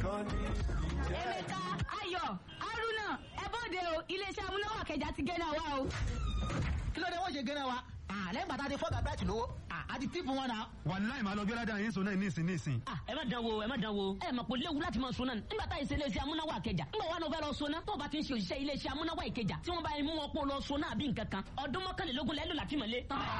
Emeka Ayọ̀ Haruna ẹ bóde o iléeṣẹ́ amúnáwá kẹjà ti gé náà wá o. kí ló dé wọ́n ṣe gẹ́nẹ́ wa lẹ́yìn bàtà ti fọ́gà bẹ́ẹ̀tì lówó àti tíìpù wọn náà. wàláì máa lọ gbé ládàá yín sọ náà nísìn nísìn. Ah, ẹ má dán wo ẹ má dán wo ẹ mọ̀ pé léwu láti máa sọ náà nígbà tá ìṣe iléeṣẹ́ amúnáwá ìkẹjà nígbà wà ló fẹ́ lọ sọ náà tó o bá ti ń ṣe òṣìṣẹ́ iléeṣẹ́ amúnáwá ìkẹjà tí wọ́n bá yẹn mú wọn pọ̀ lọ sọ náà bí nǹkan kan ọdún mọ́kànlélógún lẹ́lò láti mọ̀lé.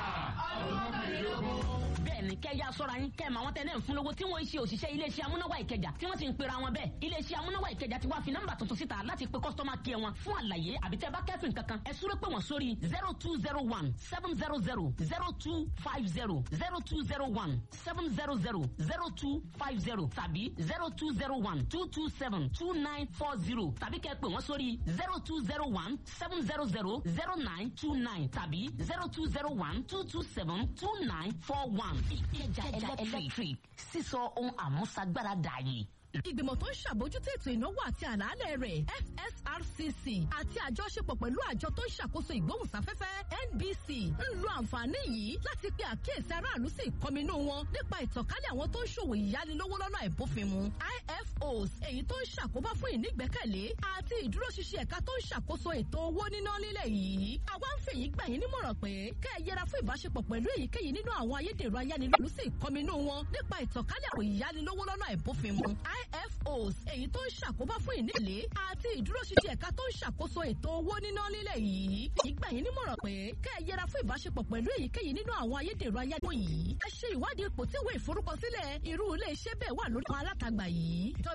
bẹ́ẹ̀ni kẹ́ ya sọ́ra yín kẹ́ ẹ̀ máa wọ́n tẹ́ náà ń fún lówó tí wọ́n ń ṣe òṣìṣẹ́ iléeṣẹ́ amúnáwá ìkẹjà tí wọ́n ti ń pera wọn bẹ́ẹ̀ iléeṣẹ́ amúnáwá ìkẹjà ti wá fi nọ́mbà tuntun síta láti pe kọ́sítọ́mà kí ẹ wọn fún àlàyé àbí tẹ́ bá kẹ́sìn kankan ẹ súré pé wọ́n sórí zero two zero one seven zero zero zero two five zero zero two zero one seven zero zero zero two five zero tàbí zero two zero one two two seven two nine four zero tàbí kẹ́ pè wọ́n sórí zero two zero one seven zero zero zero nine two nine tàbí zero two zero one two two seven two nine four one. ìkẹjà electric sísọ ohun àmúṣagbára dààyè ìgbìmọ̀ tó ń ṣàbójútó ètò ìnáwó àti àlàálẹ̀ rẹ̀ FSRCC àti àjọṣepọ̀ pẹ̀lú àjọ tó ń ṣàkóso ìgbóhùnsáfẹ́fẹ́ NBC ń lo àǹfààní yìí láti pe àkíyèsí aráàlú sí ìkọminú wọn nípa ìtànkálẹ̀ àwọn tó ń ṣòwò ìyánilówó lọ́nà àìbófinmu IFOs èyí tó ń ṣàkóbá fún ìnígbẹ́kẹ̀lé àti ìdúróṣinṣin ẹ̀ka tó ń ṣàkóso ètò owó níná nílẹ̀ yìí àwa ń fèyí gbà yín nímọ̀ràn pé kẹ́ ẹ yẹra fún ìbáṣepọ̀ pẹ̀lú èyíkéyìí nínú àwọn ayédèrú ayánilówó sí ìkọminú wọn nípa ìtànkálẹ̀ àwọn ìyánilówó lọ́nà àìbófinmu IFOs èyí tó ń ṣàkóbá fún ìnílé àti ìdúróṣinṣin ẹ̀ka tó ń ṣàkóso ètò owó níná nílẹ̀ yìí. ìgbà yín nímọ̀ràn pé kẹ́ ẹ yẹra fún ìbáṣepọ̀ pẹ̀lú èyíkéyìí nínú àwọn ayédèrú ayáwó yìí. ẹ ṣe ìwádìí ipò tí ìwé ìforúkọsílẹ̀ irú ilé iṣẹ́ bẹ́ẹ̀ wà lórí àwọn alátagbà yìí.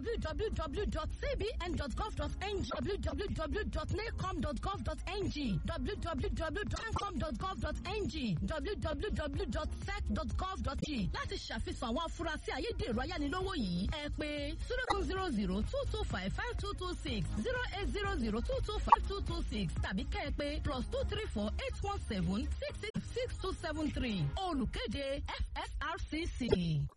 www.cbn.gov.ng www.nacom.gov.ng www.ncom.gov.ng www.sec.gov.g láti ṣàfihàn àwọn afurasí ayédèrú ayánilówó yìí ẹ pé zero two zero zero two two five five two two six zero eight zero zero two two five two two six tàbí kẹ́ ẹ pé plus two three four eight one seven six six six two seven three olùkéde FSRCC.